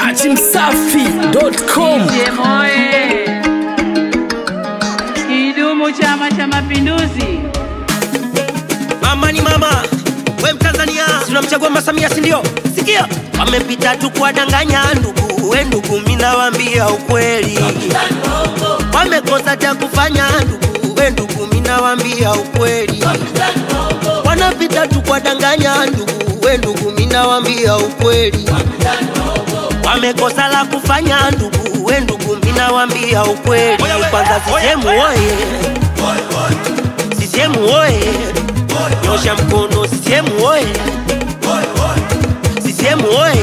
dachimsafi.com CCM oye! Kidumu Chama cha Mapinduzi! Mama ni mama, we Mtanzania, si unamchagua Mama Samia, si ndio? Sikia, wamepita tu kuwadanganya ndugu, we ndugu, mimi nawaambia ukweli, wamekosa cha kufanya ndugu, we ndugu, mimi nawaambia ukweli, wanapita tu kuwadanganya ndugu, we ndugu, mimi nawaambia ukweli, wamekosa la kufanya ndugu, we ndugu, mimi nawaambia ukweli. Kwanza CCM oye, CCM oye nyosha mkono CCM oye CCM oye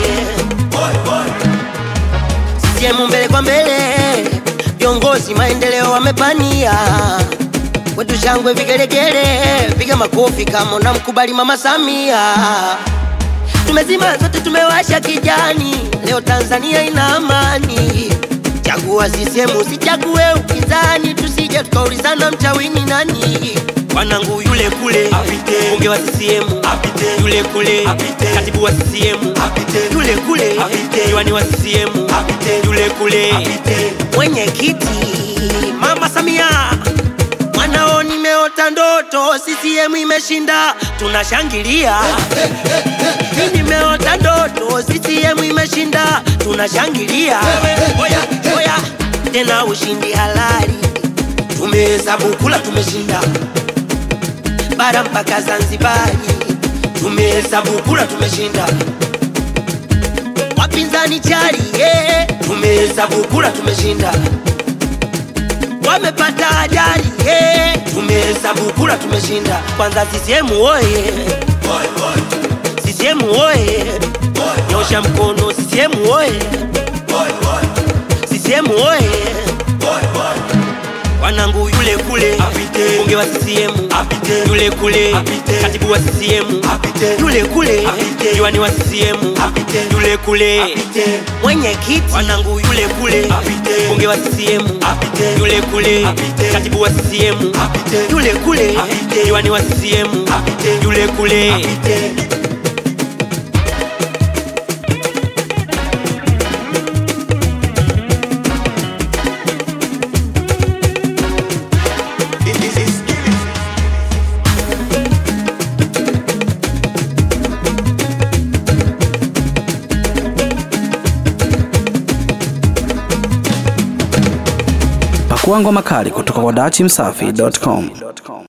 CCM mbele kwa mbele viongozi maendeleo wamepania kwetu shangwe vigelegele piga makofi kama unamkubali mama Samia tumezima zote tumewasha kijani leo Tanzania ina amani chagua CCM usichague upinzani tusije tukaulizana mchawini nani wanangu yule kule apite, bunge wa CCM apite, yule kule apite, katibu wa CCM apite, yule kule apite, diwani wa CCM apite, yule kule apite, mwenyekiti mama Samia mwanao nimeota ndoto CCM imeshinda tunashangilia mimi nimeota ndoto CCM imeshinda tunashangilia oya oya tena ushindi halali tumehesabu kula tumeshinda bara mpaka Zanzibari, tumehesabu kura tumeshinda. Wapinzani chali yeah. tumehesabu kura tumeshinda. Wamepata ajali yeah. tumehesabu kura tumeshinda. Kwanza CCM oye, CCM oye, nyosha mkono CCM oye, CCM oye wanangu yule kule apite, bunge wa CCM apite, yule kule apite, katibu wa CCM apite, yule kule apite, diwani wa CCM apite, yule kule apite, mwenyekiti wanangu yule kule apite, bunge wa CCM apite, yule kule apite, katibu wa CCM apite, yule kule apite, diwani wa CCM apite, yule kule apite. pakua ngoma kali kutoka kwa dachimsafi.com